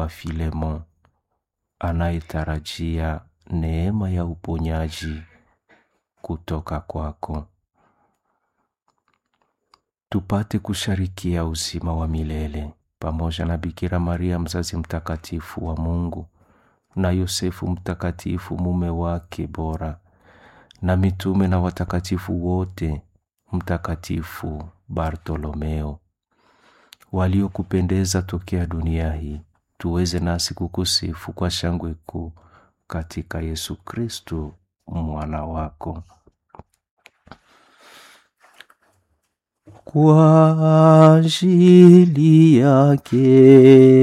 Baba Filemon anayetarajia neema ya uponyaji kutoka kwako, tupate kusharikia uzima wa milele pamoja na Bikira Maria mzazi mtakatifu wa Mungu na Yosefu mtakatifu mume wake bora na mitume na watakatifu wote, Mtakatifu Bartolomeo waliokupendeza tokea dunia hii, tuweze nasi kukusifu kwa shangwe kuu katika Yesu Kristu mwana wako. Kwa ajili yake